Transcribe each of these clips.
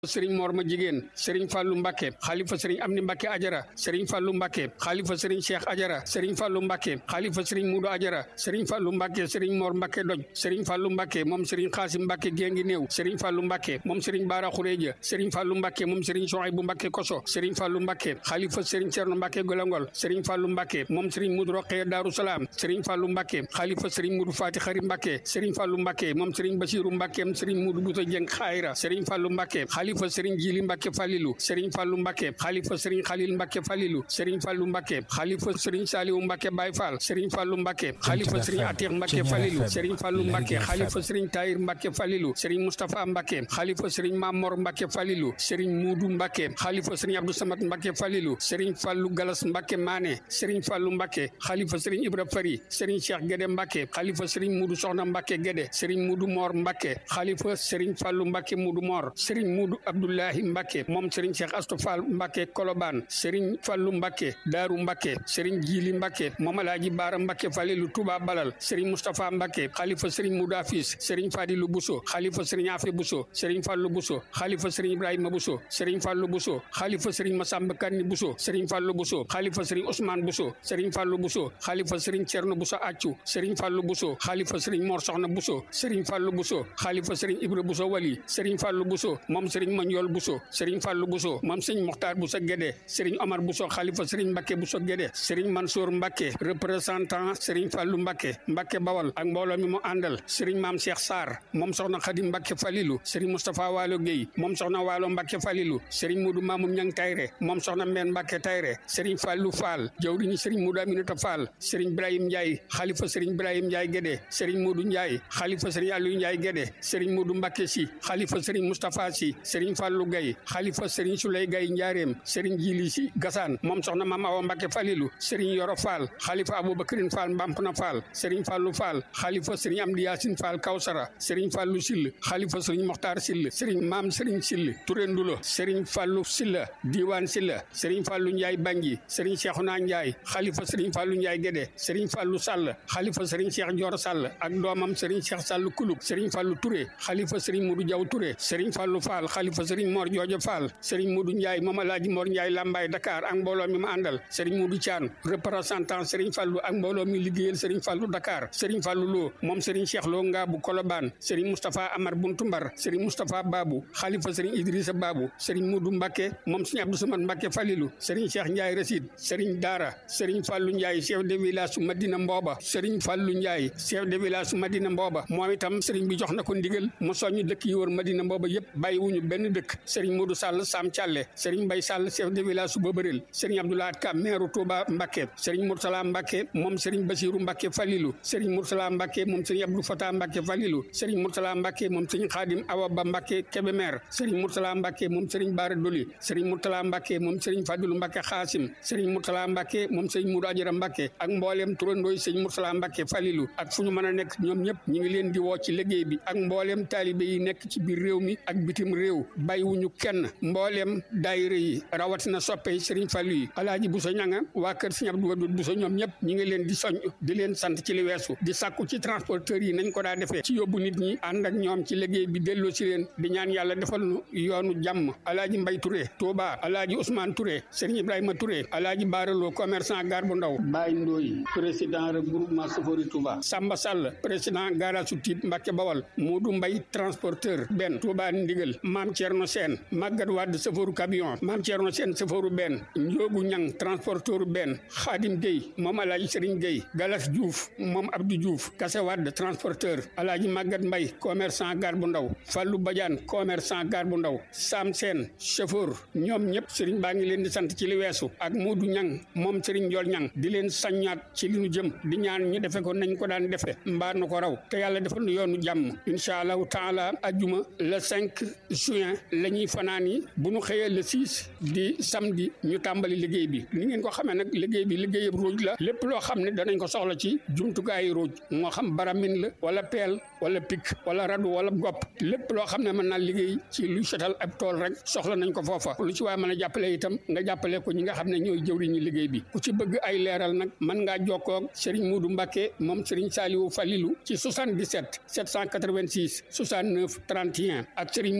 sëriñ Mor ma jigéen sëriñ Fallou Mbacke xalifa sëriñ Amni Mbacke Ajara sëriñ Fallou Mbacke xalifa sëriñ Cheikh Ajara sëriñ Fallou Mbacke xalifa sëriñ Mudu Ajara sëriñ Fallou Mbacke sëriñ Mor Mbacke doj sëriñ Fallou Mbacke moom sëriñ Xaasim Mbacke géngi néew sëriñ Fallou Mbacke moom sëriñ Baara Xureja sëriñ Fallou Mbacke moom sëriñ Sohaybu Mbacke Koso sëriñ Fallou Mbacke xalifa sëriñ Cerno Mbacke Golangol sëriñ Fallou Mbacke moom sëriñ Mudu Roqee Daaru Salaam sëriñ Fallou Mbacke xalifa sëriñ Mudu Faati Xari Mbacke sëriñ Fallou Mbacke moom sëriñ Basiru Mbacke sëriñ Mudu Buta Jeng Xayra sëriñ Fallou Mbacke xalifa sëriñ Jili Mbacke Falilu sëriñ Fallou Mbacke xalifa sëriñ Xalil Mbacke Falilu sëriñ Fallou Mbacke xalifa sëriñ Saliwu Mbacke Baye Fall sëriñ Fallou Mbacke xalifa sëriñ Atiq Mbacke Falilu sëriñ Fallou Mbacke xalifa sëriñ Tahir Mbacke Falilu sëriñ Moustapha Mbacke xalifa sëriñ Mamor Mbacke Falilu sëriñ Muudu Mbacke xalifa sëriñ Abdou Samad Mbacke Falilu sëriñ Fallou Galas Mbacke Mané sëriñ Fallou Mbacke xalifa sëriñ Ibra Fari sëriñ Cheikh Guédé Mbacke xalifa sëriñ Muudu Soxna Mbacke Guédé sëriñ Muudu Mor Mbacke xalifa sëriñ Fallou Mbacke Muudu Mor sëriñ Muudu Abdoulahi Mbacke moom sëriñ Cheikh Astou Fall Mbacke Kolobaan sëriñ Fallou Mbacke Daaru Mbacke sëriñ Jili Mbacke moom Alaaji Baara Mbacke Falilu Touba Balal sëriñ Moustapha Mbacke xalifa sëriñ Muudu Afis sëriñ Fadilu Bousso xalifa sëriñ Afe Bousso sëriñ Fallou Bousso xalifa sëriñ Ibrahima Bousso sëriñ Fallou Bousso xalifa sëriñ Massamba Kanni Bousso sëriñ Fallou Bousso xalifa sëriñ Ousmane Bousso sëriñ Fallou Bousso xalifa sëriñ Cerno Bousso Accu sëriñ Fallou Bousso xalifa sëriñ Mor Soxna Bousso sëriñ Fallou Bousso xalifa sëriñ Ibra Bousso Wali sëriñ Fallou Bousso moom sëriñ Mandiol Bousso sëriñ Fallou Bousso moom sëriñ Mokhtar Bousso Guédé sëriñ Omar Bousso xalifa sëriñ Mbacke Bousso Guédé sëriñ Mansour Mbacke représentant sëriñ Fallou Mbacke Mbacke Bawal ak mbooloo mi mu àndal sëriñ Maam Cheikh Sarr moom soxna Khadim Mbacke Falilu sëriñ Moustapha Waalo Guèye moom soxna Waalo Mbacke Falilu sëriñ Moudou Mamoum Ñang Tayre moom soxna Mbène Mbacke Tayre sëriñ Fallou Fall jawriñu sëriñ Moudou Aminata Fall sëriñ Ibrahim Ndiaye xalifa sëriñ Ibrahim Ndiaye Guédé sëriñ Moudou Ndiaye xalifa sëriñ Aliou Ndiaye Guédé sëriñ Moudou Mbacke Si xalifa sëriñ Moustapha Si sëriñ Fallou Gaye xalifa sëriñ Souley Gaye Njaareem sëriñ Jili Si Gassane moom soxna Mame Awa Mbacke Falilu sëriñ Yoro Fall xalifa Aboubacrine Fall Mbampna Fall sëriñ Fallou Fall xalifa sëriñ Amdi Yacine Fall Kawsara sëriñ Fallou Sill xalifa sëriñ Mokhtar Sill sëriñ Maam sëriñ Sill Touré Ndulo sëriñ Fallou Silla Diwan Silla sëriñ Fallou Ndiaye Bangui sëriñ Cheikhouna Ndiaye xalifa sëriñ Fallou Ndiaye Guédé sëriñ Fallou Sall xalifa sëriñ Cheikh Dior Sall ak doomam sëriñ Cheikh Sall Kulub sëriñ Fallou Touré xalifa sëriñ Modou Diaw Touré sëriñ Fallou Fall xalifa sëriñ Mor Joojo Fall sëriñ Modou Ndiaye moom Alaaji Mor Ndiaye Lambaye Dakar ak mbooloo mi ma àndal sëriñ Modou Thian représentant sëriñ Fallou ak mbooloo mi liggéeyal sëriñ Fallou Dakar sëriñ Fallou Lo moom sëriñ Cheikh Lo Ngaabu Kolobaan sëriñ Moustapha Amar Buntumbar sëriñ Moustapha Babou xalifa sëriñ Idrissa Babou sëriñ Modou Mbacke moom sëriñ Abdou Samad Mbacke Falilou sëriñ Cheikh Ndiaye Rasid sëriñ Daara sëriñ Fallou Ndiaye chef de village su Madina Mbooba sëriñ Fallou Ndiaye chef de village su Madina Mbooba moom itam sëriñ bi jox na ko ndigal mu soññ dëkk yi wër Madina Mbooba yëpp bàyyiwuñu benn dëkk sëriñ Modou Sall Sam Thialé sëriñ Mbaye Sall chef de village su Bobaril sëriñ Abdoulaye Ka maire Touba Mbacke sëriñ Moursala Mbacke moom sëriñ Basirou Mbacke Falilou sëriñ Moursala Mbacke moom sëriñ Abdou Fatah Mbacke Falilou sëriñ Moursala Mbacke moom sëriñ Khadim Awa Ba Mbacke Kébémer sëriñ Moursala Mbacke moom sëriñ Bara Doli sëriñ Moursala Mbacke moom sëriñ Fadilou Mbacke Xaasim sëriñ Moursala Mbacke moom sëriñ Moudou Adjara Mbacke ak mbooleem turandooy sëriñ Moursala Mbacke Falilou ak fu ñu mën a nekk ñoom ñëpp ñi ngi leen di woo ci liggéey bi ak mbooleem taalibe yi nekk ci biir réew mi ak bitim réew bàyyiwuñu kenn mbooleem daayira yi rawatina soppe sëriñ Fallu yi alaaji Bousso ñanga waa kër sëriñ Abdou Wadoud Bousso ñoom ñëpp ñi ngi leen di soñ di leen sant ci li weesu di sàkku ci transporteurs yi nañ ko daa defee ci yóbbu nit ñi ànd ak ñoom ci liggéey bi delloo si leen di ñaan yàlla defal nu yoonu jàmm alaaji Mbay Touré Touba alaaji Ousmane Touré sëriñ Ibrahima Touré alaaji Baaraloo commerçant gar bu ndaw Baye Ndoy président regroupement Sofori Touba Samba Sall président garage su Tiib Mbàkke Bawal Moodu Mbay transporteur benn Touba Ndigal Maam Thierno Sène Magat Wade safaru camion Maam Thierno Sène safaru benn Njoogu Ñang transporteur benn Xaadim Gueye moom alaaji Sëriñ Gueye Galas Diouf moom Abdou Diouf Kase Wade transporteur alaaji Magat Mbay commerçant gar bu ndaw Fallou Badiane commerçant gar bu ndaw Sam Sène chauffeur ñoom ñëpp sëriñ baa ngi leen di sant ci li weesu ak Moodu Ñang moom sëriñ Njool Ñang di leen saññaat ci li ñu jëm di ñaan ñu defe ko nañ ko daan defe mbaa nu ko raw te yàlla defal nu yoonu jàmm incha allahu taala ajjuma le 5 juin la ñuy fanaan yi bu ñu xëyee le 6 di samedi ñu tàmbali liggéey bi ni ngeen ko xamee nag liggéey bi liggéeyab ruuj la lépp loo xam ne danañ ko soxla ci jumtukaayu ruuj moo xam baramin la wala peel wala pik wala radu wala gopp lépp loo xam ne mën naa liggéey ci luy setal ab tool rek soxla nañ ko foofa lu ci waaye mën a jàppale itam nga jàppale ko ñi nga xam ne ñooy jëwriñu liggéey bi ku ci bëgg ay leeral nag mën ngaa jokkoo Serigne Modou Mbacké moom Serigne Saliou Falilou ci 77 786 69 31 ak Serigne Modou Mbacké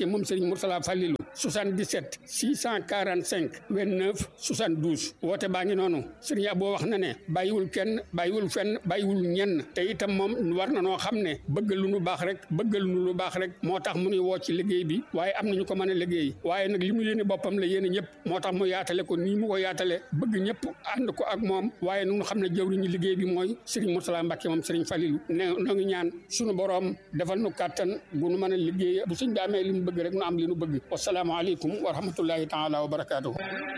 moom Serigne Mourtala Fallilou 77 645 29 72 woote baa ngi noonu Serigne Abo wax na ne bàyyiwul kenn bàyyiwul fenn bàyyiwul ñenn te itam moom war na noo xam ne bëgg lu nu baax rek bëgg lu nu baax rek moo tax mu nuy woo ci liggéey bi waaye am nañu ko mën a liggéey waaye nag li mu yéene boppam la yéene ñëpp moo tax mu yaatale ko nii mu ko yaatale bëgg ñëpp ànd ko ak moom waaye nu xam ne jëwriñu liggéey bi mooy Serigne Mourtala Mbacke moom Serigne Fallilou ne noo ngi ñaan sunu boroom defal nu kàttan bu nu mën a liggéey bu suñ bi amee li mu bëgg rek nu am li nu bëgg wassalaamu aleykum wa rahmatullahi taala wa barakaatuhu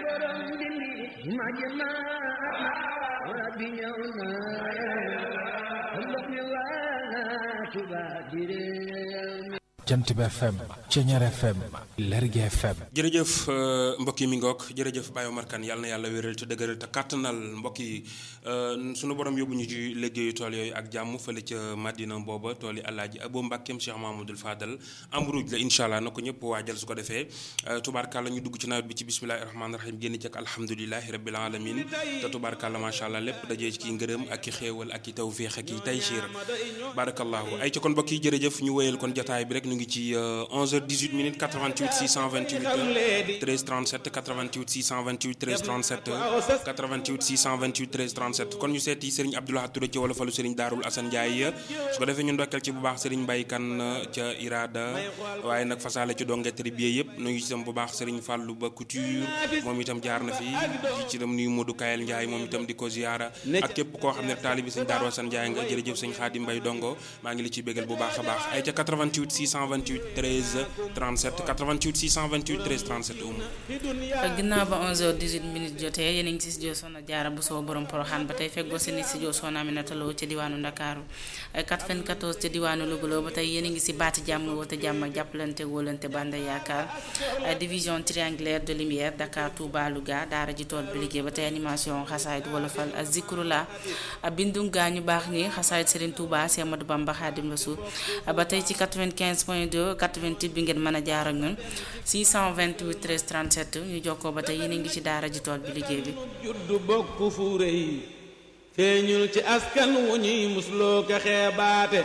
jant bi FM Ceñeer FM Lergui FM jërëjëf mbokk yi mi ngoog jërëjëf Baye Omar Kane yàlla na yàlla wéral te dëgëral te kàttanal mbokk yi sunu borom yóbbu ñu ci liggéeyu tool yooyu ak jàmm fële ca Madina booba tool yi Alaaji Abo Mbàkkeem Cheikh Mahamadul Fadal ambruj la incha allah na ko ñëpp waajal su ko defee tubaarkàlla ñu dugg ci nawet bi ci bismillahi rahmaani rahim génn ci ak alhamdulilahi rabbil alamin te tubaarkàlla macha allah lépp dajee ci ki ngërëm ak ki xéewal ak ki tawfiix ak ki taysiir barakallahu ay ci kon mbokk yi jërëjëf ñu wéyal kon jotaay bi rek ñu ngi ci 11h18 minutes 88 628 13 37 88 628 13 37 88 628 13 37 kon ñu seeti Serigne Abdoulaye Touré ci wala falu Serigne Darul Assane Ndiaye su ko defee ñu ndokkeel ci bu baax Serigne Mbaye Kane ca Irada waaye nag fasaale ci donge tribier yëpp nu ngi itam bu baax Serigne Fallou Ba Couture moom itam jaar na fi di ci dem nuyu Modou Kayel Ndiaye moom itam di ko ziyaara ak képp koo xam ne taalibi Serigne Darul Assane Ndiaye nga jërëjëf Serigne Khadim Mbaye Dongo maa ngi li ciy bégal bu baax a baax ay ca 88 628 13 37 88 628 13 37 umu ginnaaw ba 11h18 minutes jotee yéen a ngi si studio Soxna Jaara bu soo borom poroxaan ba tey feggoo seen studio Soxna Aminata Lo ca diwaanu Ndakaaru 94 ca diwaanu Louga ba tey yéen a ngi si baati jàmm woote jàmm ak jàppalante wóolante banda yaakaar division triangulaire de lumière Dakar Touba Louga daara ji tool bi liggéey ba tey animation xasaayit wolofal ak zikrula bindu gaa ñu baax ni xasaayit Serigne Touba Cheikh Ahmadou Bamba Khadim Rassoul ba tey ci 95 point 2 88 bi ngeen mën a jaar ak ñun 628 13 37 ñu jokkoo ba tey yéen a ngi ci daara ji tool bi liggéey bi juddu bokk fu rëy feeñul ci askan wu ñuy musloo ko xeebaate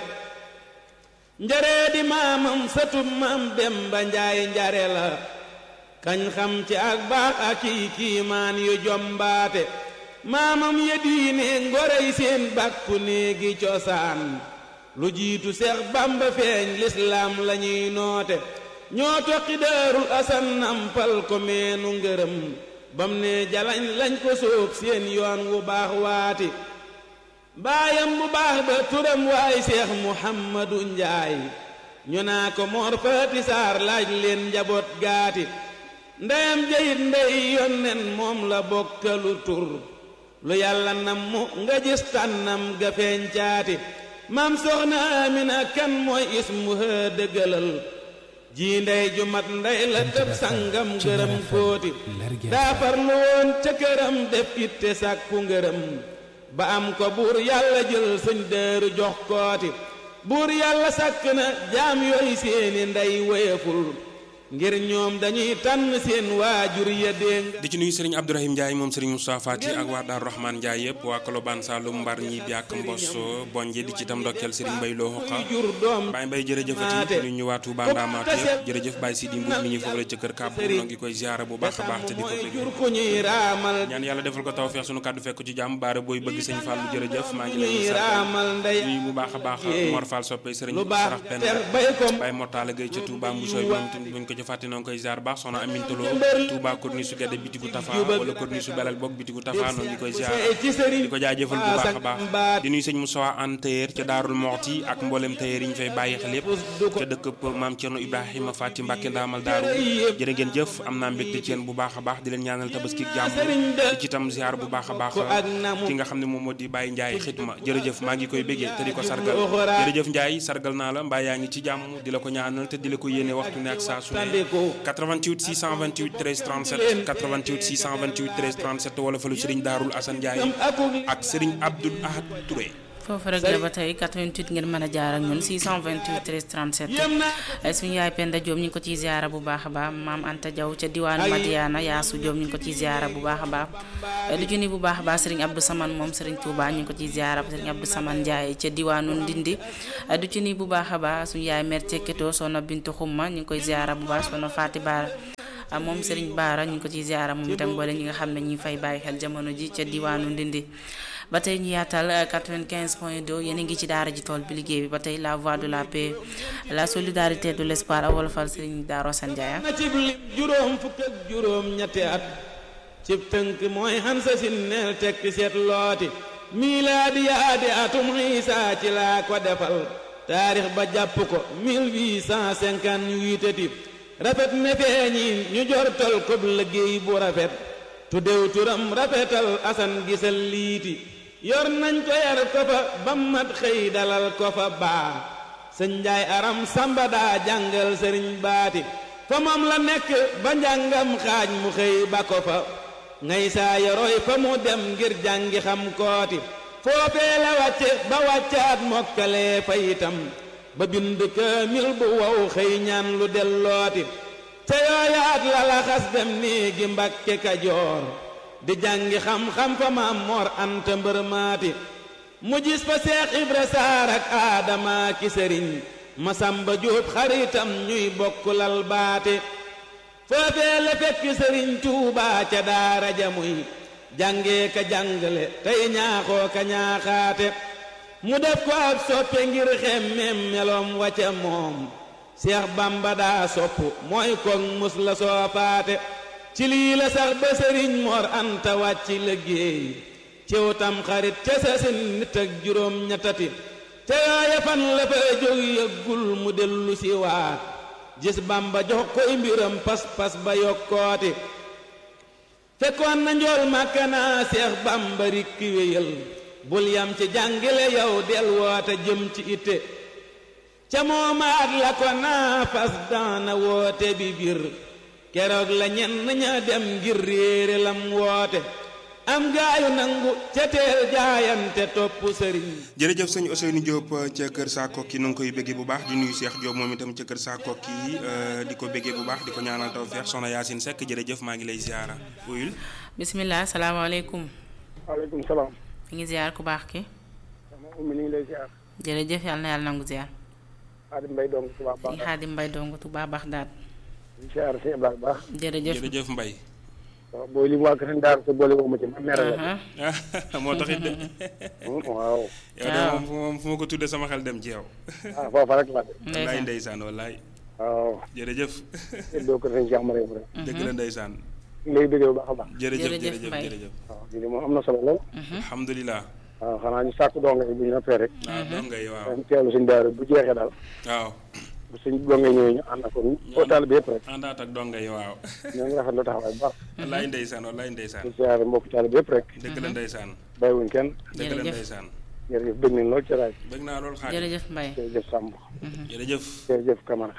njaree di maamam satub maam dem ba njaay njare la kañ xam ci ak baax ak i kiimaan yu jombaate maamam ya diine ngorey seen bàkku néegi cosaan lu jiitu seex bamba feeñ lislaam lañuy noote ñoo toqi daarul asan nampal ko meenu ngërëm bam ne jalañ lañ ko sóob seen yoon wu baax waati baayam bu baax ba turam waay seex muhammadu njaay ñu naa ko moor faati saar laaj leen njaboot gaati ndeyam jayit ndey yonnen moom la bokkalu tur lu yàlla nam mu nga gis tànnam ga feeñ caati maam soxna amina kan mooy ismuha dëggalal ji ndey ju mat ndey la tëb sangam gërëm kóoti daa farlu woon ca këram def itte sàkku ngërëm ba am ko buur yàlla jël sëñ dëru jox kooti buur yàlla sàkk na jaam yooyu seeni ndey wéyeful ngir ñoom dañuy tànn seen waajur ya déng di ci nuyu Serigne Abdourahim Ndiaye moom Serigne Moustapha Fati ak waa Daaru Rahman Ndiaye yëpp waa Kolobaan Saloum Mbar ñi biak Mbosso Bonje di ci tam ndokkeel Serigne Mbaye Lo Xoqa jur doom Baye Mbaye jërëjëfati ñu ñu waa Touba Ndamaatu yëpp jërëjëf Baye Sidi Mbour mi ñu foofu la ca kër Kàbb noo ngi koy ziara bu baax a baax te di ko mooy jur bëgg ku ñuy raamal ñaan yàlla defal ko tawfeex sunu kàddu fekk ci jàmm baara booy bëgg sëñ Fallou jërëjëf maa ngi lay ñuy sargal raamal ndey nuyu bu baax a baax Mor Fall soppe Serigne lu baax Sarax Pen ter bay ko Baye Mortala Gueye ca Touba Mbousoy moom tamit buñ ko ca fàtte noo ngi koy ziar baax soxna Amintolo Touba Corniche su Gede bitigu Tafa wala Corniche su Belal bokk bitigu Tafa noo ngi koy ziar ci sëriñ di ko jaajëfal bu baax a baax di nuyu sëñ Moussa An tailleur ca Daarul Moxti ak mboolem tailleur yi ñu fay bàyyi xel yépp ca dëkk maam Cerno Ibrahima Fati Mbàkke ndaamal daaru jërë ngeen jëf am naa mbégte ci yéen bu baax a baax di leen ñaanal tabaski jàmm di ci tam ziar bu baax a baax ki nga xam ne moom moo di Baye Ndiaye xitma jërëjëf maa ngi koy béggee te di ko sargal jërëjëf Ndiaye sargal naa la mbaa yaa ngi ci jàmm di la ko ñaanal te di la ko yéene waxtu ne ak saa su ne 88 628 13 37 88 628 13 37 wala fa lu Serigne Daarul Assane Ndiaye ak Serigne Abdoul Ahad Touré foofu rek la ba tey 88 ngeen mën a jaar ak ñun 628 13 37 suñu yaay Penda Diop ñu ngi ko ciy ziara bu baax a baax maam Anta Diaw ca diwaanu Madiana Yaasu Diop ñu ngi ko ciy ziara bu baax a baax du ci ni bu baax a baax Serigne Abdou Saman moom Serigne Touba ñu ngi ko ciy ziara Serigne Abdou Saman Ndiaye ca diwaanu Ndindi du ci ni bu baax a baax suñu yaay mère Cekketo soxna Bintu Xumma ñu ngi koy ziara bu baax soxna Faati Baara moom Serigne Baara ñu ngi ko ciy ziara moom itam boole ñi nga xam ne ñi fay bàyyi xel jamono ji ca diwaanu Ndindi ba tey ñu yaatal 95 point 2 yéen a ngi ci daara ji tool bi liggéey bi ba tey la voix de la paix la solidarité de l'espoir a wolofal Serigne Darou Assane Ndiaye na cib lim juróom fukk ak juróom ñetti at cib tënk mooy xansa sin neel tekki seet looti miilaadi yaadi atum xiisa ci laa ko defal taarix ba jàpp ko 1858 ati rafet ne feeñi ñu jortal ko liggéey bu rafet tuddew turam rafetal asan gisal liiti yor nañ ko yar ko fa ba mat xëy dalal ko fa baa sëñ njaay aram samba daa jàngal sëriñ baati fa moom la nekk ba njàngam xaaj mu xëy ba ko fa ngay saa yoroy fa mu dem ngir jàngi xam kooti foofee la wàcce ba wàccaat mokkalee fa itam ba bind kaamil bu wow xëy ñaan lu dellooti ca yooyaat la la xas dem néegi mbakke kajoor di jàngi xam-xam fa maam moor anta mbër maati mu gis fa seex ibra saar ak aadama ki sëriñ masamba jóob xaritam ñuy bokk lal baate foofee la fekk sëriñ tuubaa ca daara ja muy jàngee ka jàngale tey ñaaxoo ka ñaaxaate mu def ko ab soppe ngir xemmeem meloom wa ca moom seex bamba daa sopp mooy koog mus la soofaate ci lii la sax ba sëriñ moor anta wàcc liggéey ciw tam xarit ca sa sin nit ak juróom ñettati ca yooya fan la fa jóg yëggul mu dellu si waat gis bamba jox koy mbiram pas-pas ba yokkooti fekkoon na njool màkkanaa seex bamba rikki wéyal bul yam ci jàngile yow del woote jëm ci itte ca moomaat la ko naa fas daana woote bi bir keroog la ñenn ña dem ngir réere lam woote am gaayu nangu ca teel jaayante topp sëriñ jërëjëf sëñ Ousseynou Diop ca kër saa kokki nu ngi koy béggee bu baax di nuyu Cheikh Diop moom itam ca kër saa kokki di ko béggee bu baax di ko ñaanal tawfeex soxna Yacine Seck jërëjëf maa ngi lay ziara uyul bisimilah salaamaaleykum waaleykum salaam. mi ngi ziar ku baax ki sama ummi ni ngi lay ziar. jërëjëf yàlla na yàlla nangu ziar Xaadim Mbay dong Tuubaa baax di xaadim mbay dong Tuubaa baax daal di ziar si Ibrahima baax. jërëjëf jërëjëf Mbay waaw booy li mu waa Kër Ndaar sa boole woo ma ci ma mere la. aha moo taxit de waaw. yow de moom fu moom fu ma ko tuddee sama xel dem ci yow ah foofa rek la de. wallaay ndeysaan ndeysaan wallaay waaw. jërëjëf doo ko sëñ Cheikh Mariam rek. dëgg la ndeysaan ñu ngi lay bëggee bu baax a baax. jërëjëf Jërëjëf jërëjëf Mbaye. jërëjëf waaw lii de moom am na solo lool. alhamdulilah waaw xanaa ñu sàkk donga yi bu ñu noppee rek. waaw dong ngay waaw dañ teewlu suñu daara bu jeexee daal. waaw bu suñ donga ñëwee ñu ànd ak ñun. taal bi yëpp rek. àndaat ak dong ngay waaw ñoo ngi rafetlu taxawaay bu baax. wallaay ndeysaan wallaay di ndeysaan ziar mbokk taal bi yëpp rek. dëgg la ndeysaan bàyyiwuñ kenn. dëgg la Jërëjëf. ndeysaan jërëjëf bëgg nañ lool ci raaj. bëgg naa lool xaar jërëjëf mbay jërëjëf Samb. jërëjëf jërëjëf Camara.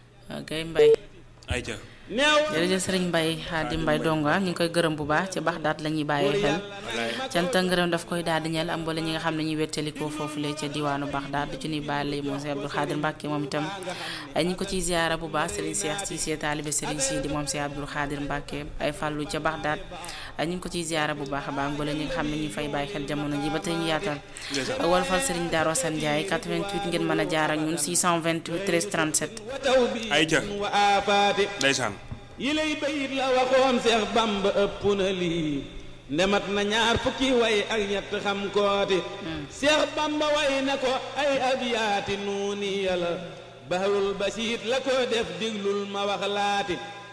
ok mbay ayca neew jërëjëf sëriñ mbay xaadim mbay donga ñu ngi koy gërëm bu baax ci baax daat la ñuy bàyyee xel cant ak ngërëm daf koy daal di ñeel am boole ñi nga xam ne ñuy wettalikoo foofu le ca diwaanu baax daat du ci nuy bàyyi lay moom si abdul xaadir mbàkke moom itam ay ñu ngi ko ciy ziara bu baax sëriñ seex si see taalibe sëriñ si di moom si abdul xaadir mbàkke ay fàllu ca baax daat ay ñu ngi ko ciy ziara bu baax a baax boole ñi nga xam ne ñuy fay bàyyi xel jamono ji ba tey ñu yaatal wal fal sëriñ Darou Assane Ndiaye 88 ngeen mën a jaar ak ñun 628 13 37 wa taw bi Ayca. wa aafaati ndeysaan yi lay bayit la waxoon seex bamba ëpp na lii ndemat na ñaar fukki way ak ñett xam kooti seex bamba way na ko ay abiyaati nuuni yàlla bahrul basiit la ko def diglul ma wax laati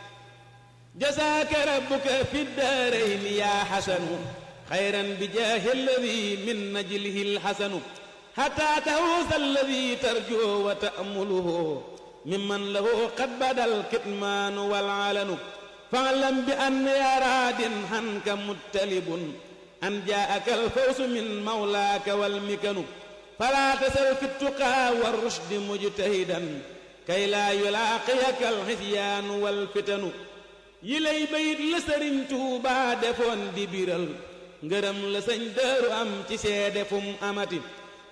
jasaaka rabbuka fi daarayni yaa xasanu xayran bi jaahi alladi min najlihi lxasanu xataa tahuusa alladi tarjoo wa ta'muluhu mimman lahu qad badal kitmaanu wal alanu fa'lam bi an yaa raadin hanka muttalibun an jaa'aka alfawsu min mawlaaka wal mikanu falaa tasal fi ttuqaa war rushdi mujtahidan kay laa yulaaqiyaka alxisyaanu wal fitanu yi lay bayit la sëriñ Tuubaa defoon di biral ngërëm la sëñ Daaru am ci seede fum amati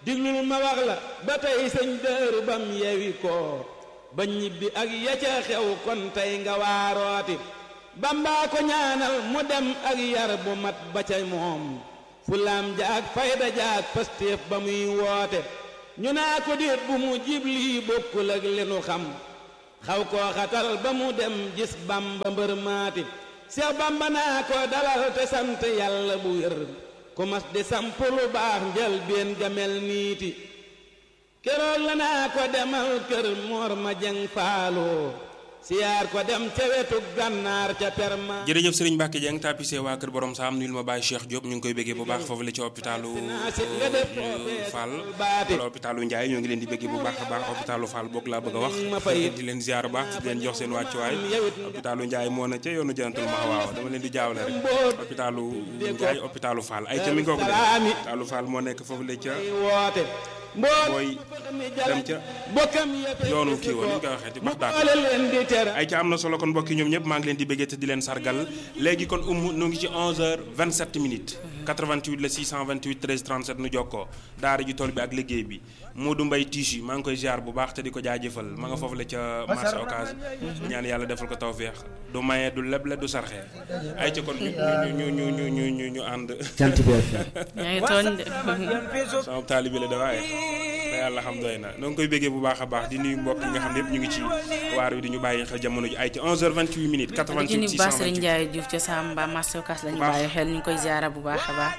diglul ma wax la ba tey sëñ dëru bam yewi ko ba ñibbi ak ya ca xew kon tey nga waarooti bambaa ko ñaanal mu dem ak yar bu mat ba ca moom fulaam jaag fayda jaag pastéef ba muy woote ñu naa ko déet bu mu jiblii bokkul ak li nu xam xaw koo xatal ba mu dem gis bamba mbër maati seex bamba naa ko dalal te sant yàlla bu wér ku mas di samp lu baax njël been gamel niiti keroog la naa ko demal kër moor ma jeng faaloo siyaar ko dem ca wetu gànnaar ca perma jërëjëf Serigne Mbacke Dieng tapissé waa kër borom saam nuyul ma Baye Cheikh Diop ñu ngi koy béggee bu baax foofu la ci hôpitalu Fall wala hôpitalu Ndiaye ñoo ngi leen di béggee bu baax a baax hôpitalu Fall boog laa bëgg a wax di leen ziar baax di leen jox seen wàccuwaay hôpitalu Ndiaye moo na ca yoonu jantul ma waaw dama leen di jaawle rek hôpitalu Ndiaye hôpitalu Fall ay ca mi ngoog de hôpitalu Fall moo nekk foofu la ca woote booy dem ca yoonu kii woon ni ñu koy waxee ci Baxdaad ay ca am na solo kon mbokki ñoom ñëpp maa ngi leen di bëggee te di leen sargal léegi kon umu nu ngi ci 11h27 minutes 88 la 628 13 37 nu jokkoo daara ji tool bi ak liggéey bi Modou Mbaye Tichi maa ngi koy ziar bu baax te di ko jaajëfal ma nga foofu la ca marché Ocass ñaan yàlla defal ko tawféex du maye du leble du sarxe ay ca kon ñu ñu ñu ñu ñu ñu ñu ànd. cant bi yaa ngi tooñ de. sama taalibi la de waaye te yàlla xam doy na noo ngi koy béggee bu baax a baax di nuyu mbokk yi nga xam ne yëpp ñu ngi ci waar wi di ñu bàyyi xel jamono ji ay ci 11h28 minutes 88 di nuyu Bass 628 Serigne Ndiaye Diouf ca Samba marché Ocass lañu bàyyi xel ñu ngi koy ziara bu baax a baax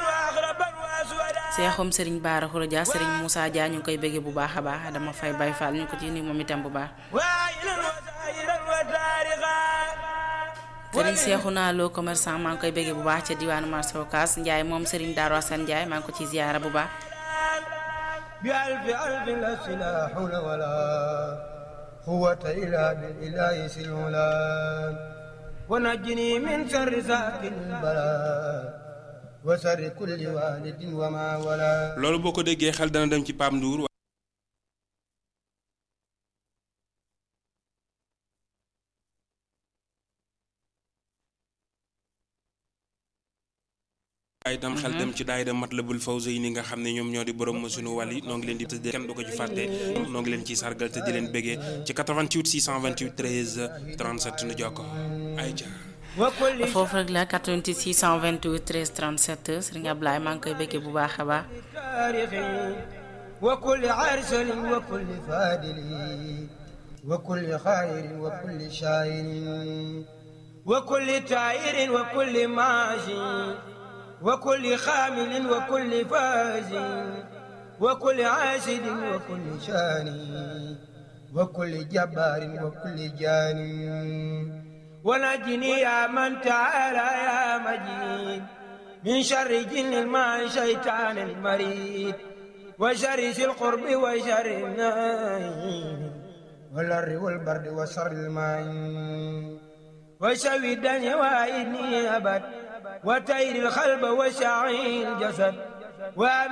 seexum Serigne Baara Khourodia Serigne Moussa Dia ñu ngi koy béggee bu baax a baax dama fay bay fall ñu ko ci nuyu moom itam bu baax Serigne Cheikhouna Lo commerçant maa ngi koy béggee bu baax ca diwaanu marché Ocass Ndiaye moom Serigne Darou Assane Ndiaye maa ngi ko ci ziara bu baax بألف ألف لا حول ولا قوة إلا بالإله سلولا ونجني من شر ساكن البلاء وشر كل والد وما ولا loolu boo ko déggee xel dana dem ci Pape Ndour waaye itam xel dem ci daayira Matlabul Fawzayni nga xam ne ñoom ñoo di borom sunu wàll yi noo ngi leen di tëddee kenn du ko ci fàtte noo ngi leen ciy sargal te di leen béggee ci 88 628 13 37 nu jokko ay ca foofu rek la 88 628 13 37 Serigne Ablaye maa ngi koy béggee bu baax a baax وكل عرسل وكل فادل وكل خير وكل شاعر وكل تائر وكل ماشي وكل خامل وكل فاز وكل عاشد وكل شاني وكل جبار وكل جاني ونجني يا من تعالى يا مجيد من شر جن ما شيطان المريد وشر ذي القرب وشر النايم والر والبرد وشر الماء وشوي الدنيا وإني أبد وتير الخلب وشعي الجسد وأمن